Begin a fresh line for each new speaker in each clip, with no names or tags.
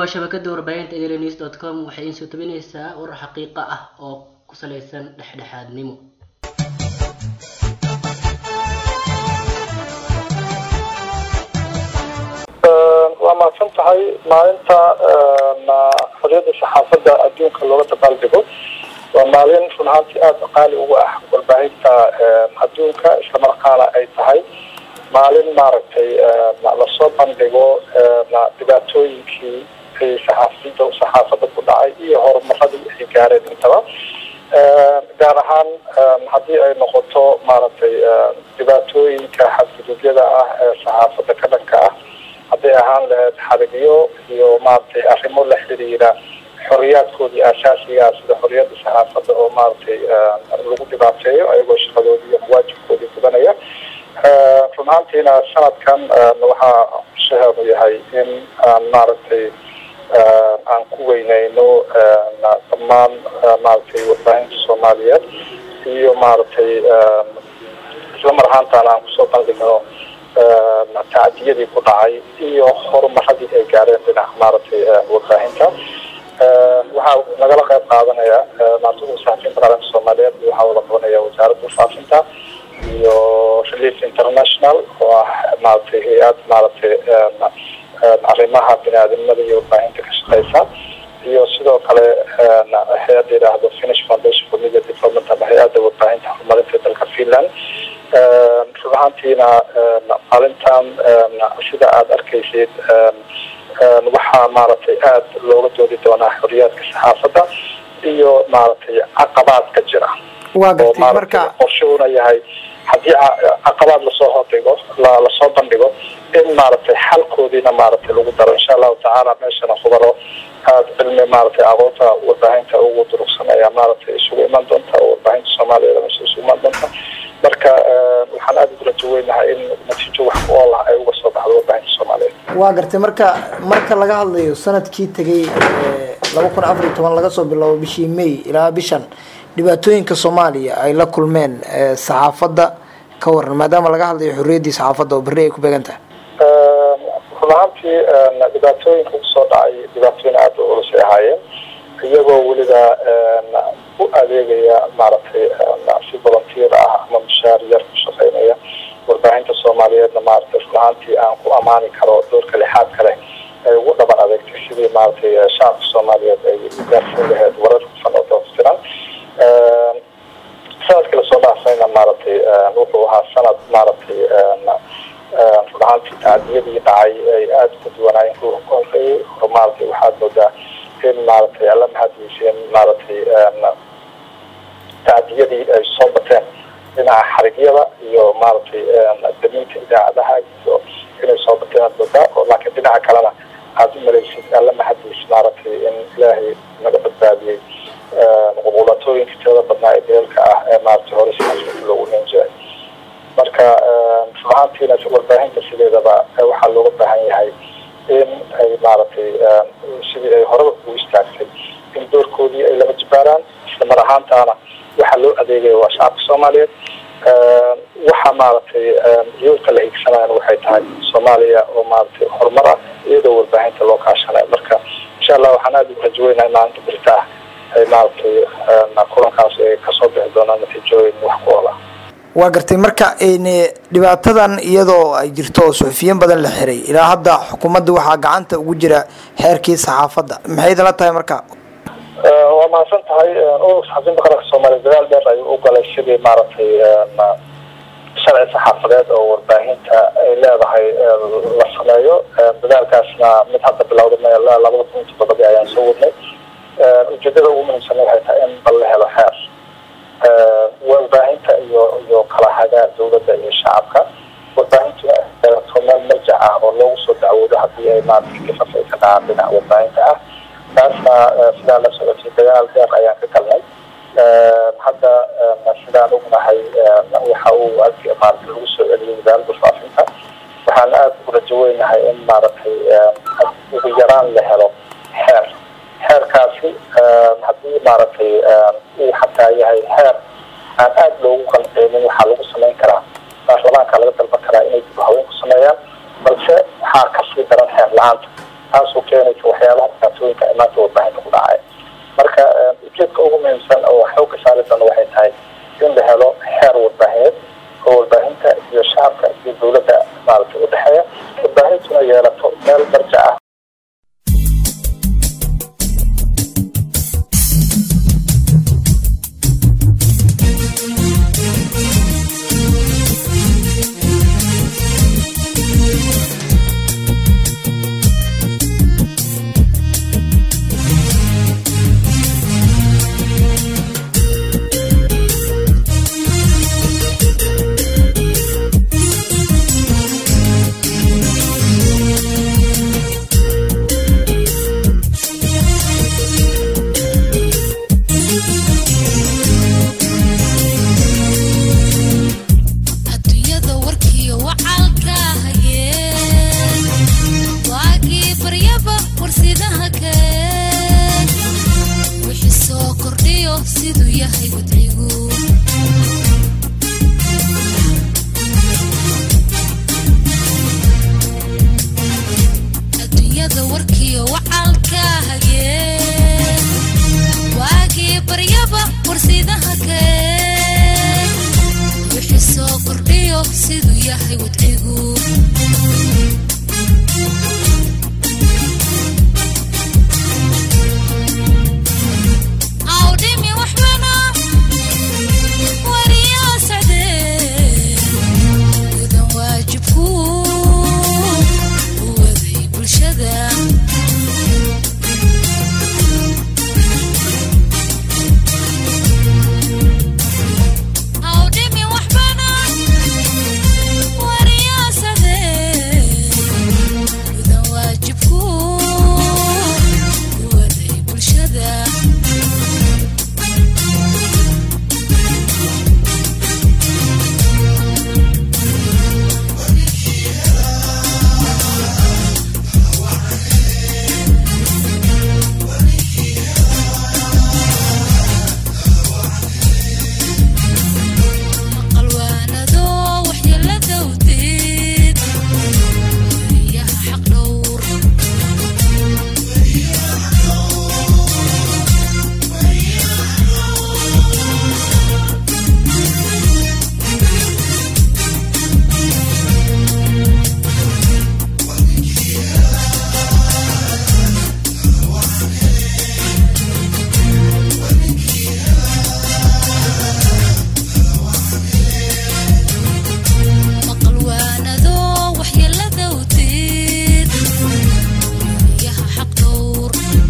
waa shabakada warbaahinta daily dot com waxay iin soo tabinaysaa warar xaqiiqa ah oo ku salaysan dhexdhexaadnimo
waa mahadsan tahay maalinta xoriyadda saxaafadda adduunka looga dabaaldego waa maalin run ahaantii aada qaali ugu ah warbaahinta adduunka islamarkaana ay tahay maalin maaragtay lasoo bandhigo dhibaatooyinkii ay saxaafida saxaafadda ku dhacay iyo horumaradii ay gaareen intaba gaar ahaan haddii ay noqoto maaragtay dhibaatooyinka xadgudubyada ah ee saxaafadda ka dhanka ah hadday ahaan lahayd xarigyo iyo maaragtay arrimo la xiriira xoriyaadkoodii aasaasigaa sida xoriyadda saxaafadda oo maaragtay lagu dhibaateeyo ayagoo shaqadoodii iyo mawaajibkoodii gudanaya run ahaantiina sanadkan waxaa shaheenu yahay in aan maaragtay aan ku weyneyno dhammaan maaragtay warbaahinta soomaaliyeed iyo maaragtay islamar ahaantaana aan kusoo bandhigno tacdiyadii ku dhacay iyo horumaradii ay gaareen dhinaca maaragtay warbaahinta waxaa nagala qayb qaadanaya maartida wasaafinta qaranka soomaaliyeed waxaa wada qabanaya wasaaradda wasaafinta iyo relief international oo ah maaragtay hay-ad maaragtay arrimaha bini-aadamnimada iyo warbaahinta ka shaqeysa iyo sidoo kale hay-adda yidhaahdo finish foundation for media development ama hay-adda warbaahinta horumarinta dalka finland run ahaantiina maalintan sida aada arkaysid waxaa maaragtay aada looga doodi doonaa xoriyaadka saxaafadda iyo maaragtay caqabaadka jira
waa gartay marka
qorshuhuna yahay haddii caqabaad lasoo hordhigo lasoo bandhigo in maaragtay xalkoodiina maaragtay lagu daro insha allahu tacaala meeshana khubaro aada cilmi maaragtay aqoonta warbaahinta ugu durugsan ayaa maaragtay isugu iman doonta oo warbaahinta soomaaliyeed meesha isugu iman doonta marka waxaan aada ugu rajo weynahay in natiijo wax ku ool ah ay uga soo baxdo warbaahinta soomaaliyeed
waa gartay marka marka laga hadlayo sanadkii tegay laba kun afar iyo toban laga soo bilaabo bishii may ilaa bishan dhibaatooyinka soomaaliya ay la kulmeen saxaafadda ka waran maadaama laga hadlayo xorriyaddii saxaafadda oo berri ay ku beegan tahay
run ahaantii dhibaatooyinka kusoo dhacay dhibaatooyin aada u culus ay ahaayeen iyagoo weliba u adeegaya maaragtay si volunteer ah ama mushaar yar ku shaqeynaya warbaahinta soomaaliyeedna maaragtay run ahaantii aan ku ammaani karo doorka lixaad kale ay ugu dhaban adeegtay sidii maaragtay shacabka soomaaliyeed ay u gaarsiin lahayd warar hufan oo doortiran sanadkii lasoo dhaafayna maaragtay wuxuu ahaa sanad maaragtay run ahaantii tacdiyadii dhacay ay aada ku duwanaayeen kuwa ka horreeyey hore maaragtay waxaad moodaa in maaragtay alla mahadyeyseen maaragtay tacdiyadii ay soo bateen dhinaca xarigyada iyo maaragtay damiinta idaacadaha iyo inay soo bateen aad moodaa oo laakiin dhinaca kalena aada u malaysid alla mahadyeys maaragtay in ilaahay naga badbaadiyey qubuulatooyinka tirada badnaa ee deelka ah ee maaragtay hore sidaas loogu hen jiray marka run ahaantiina warbaahinta sideedaba waxaa looga baahan yahay in ay maaragtay sidii ay horeba ugu istaagtay in doorkoodii ay laba jibaaraan isla mar ahaantaana waxaa loo adeegaya waa shacabka soomaaliyeed waxaa maaragtay yoolka la hiigsanayana waxay tahay soomaaliya oo maaragtay horumar ah iyadoo warbaahinta loo kaashanayo marka insha allah waxaan aada ugu rajaweynahay maalinta birta ah ay maaragtay kulankaas ay kasoo bixi doonaan natiijooyin wax ku ool ah
waa gartay marka dhibaatadan iyadoo ay jirto oo suxufiyiin badan la xiray ilaa hadda xukuumadda waxaa gacanta ugu jira xeerkii saxaafadda maxay idinla tahay marka
waa mahadsan tahay saxafiyiinta qaranka soomaaliya dadaal dheer ayuu u galay sidii maaragtay sharci saxaafadeed oo warbaahinta ay leedahay la sameeyo dadaalkaasna mid hadda bilowda m labada kun iyo toddobadii ayaan soo wadnay ujeedada ugu muhiimsan waxay tahay in bal la helo xeer warbaahinta iyo iyo kala hagaa dawladda iyo shacabka warbaahintu to meel marjac ah oo loogu soo dacwoodo hadii ay maaragtay kifaf ay ka dhacaan dhinaca warbaahinta ah taasna sidaan la socotay dagaal dheer ayaan ka galnay hadda sidaan ognahay waxa uu maaragtay lagu soo celiyay wasaaradda faafinta waxaan aada ugu rajaweynahay in maaragtay ugu yaraan la helo xeer xeerkaasi haddii maaragtay uu xataa yahay xeer aan aada loogu qanceynin waxaa lagu samayn karaa baarlamaanka laga dalban karaa inay dib haween ku sameeyaan balse waxaa kasii daran xeer la-aanta taasoo keenaysa waxyaabaha dhibaatooyinka maanta warbaahinta ku dhacaya marka ujeedka ugu muhiimsan oo xooga saari doona waxay tahay in la helo xeer warbaahineed oo warbaahinta iyo shacabka iyo dowladda maaragtay u dhexeeya warbaahintuna yeelato meel marja ah
adduunyada warkiyo wacaalka hayeen waagii baryaba warsidaha keen wixii soo kordhiyo siduu yahay wadcigu adduunyada warkiyo wacaalka hayeen waagii baryaba warsidaha keen wixii soo kordhiyo siduu yahay wadcigu awdhimi waxbana wariyaa sacdee gudan waajibku u waday bulshada awdhimi waxbana wariyaa sacdee gudan waajibku u waday bulshada maqalwaanado waxyeelada wdeed weriyaha xaq dhowr maqalwaanado waxyeelada wdeed weriyaha xaq dhowr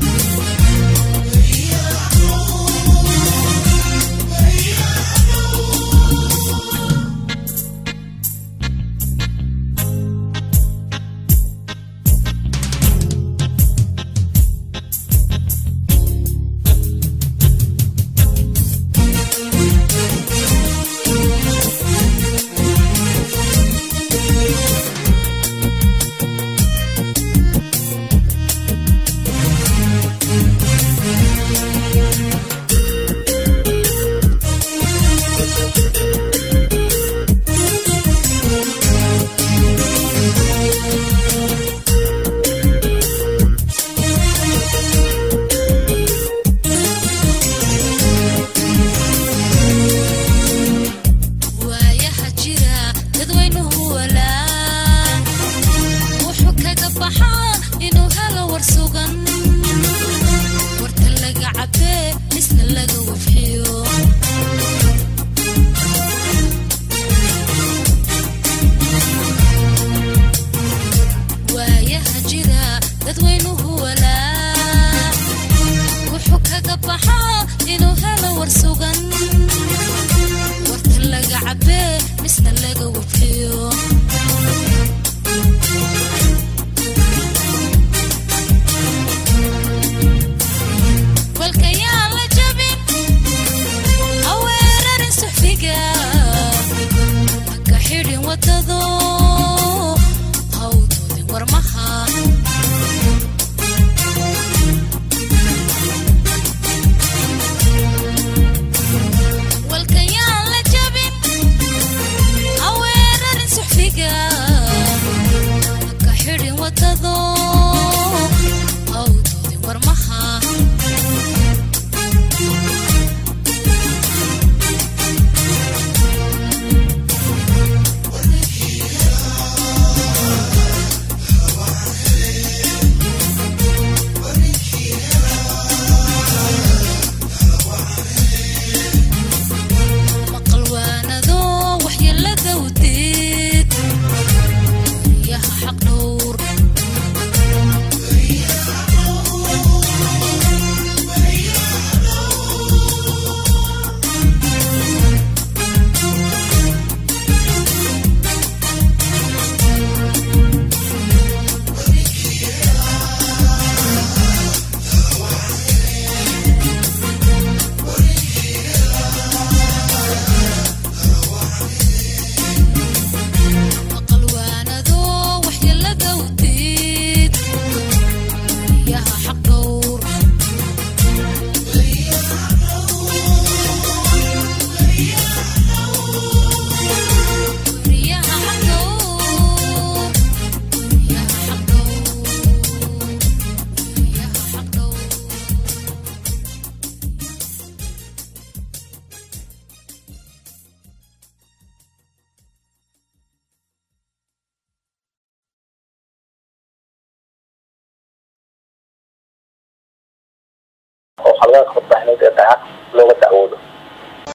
waayaha jira dadweynuhu walaa wuxuu kaga baxaa inuu helo war sugan warka laga cabee isna laga wafxiyo waayaha jira dadweynuhu walaa wuxuu kaga baxaa inuu helo war sugan warka laga cabee misna laga wafxiyo walkayaa la jabin aweerarin suxfiga haka xidhin wadado hawdoodin warmaha
qaladaadka warbaahineed ee dhaca looga dacwoodo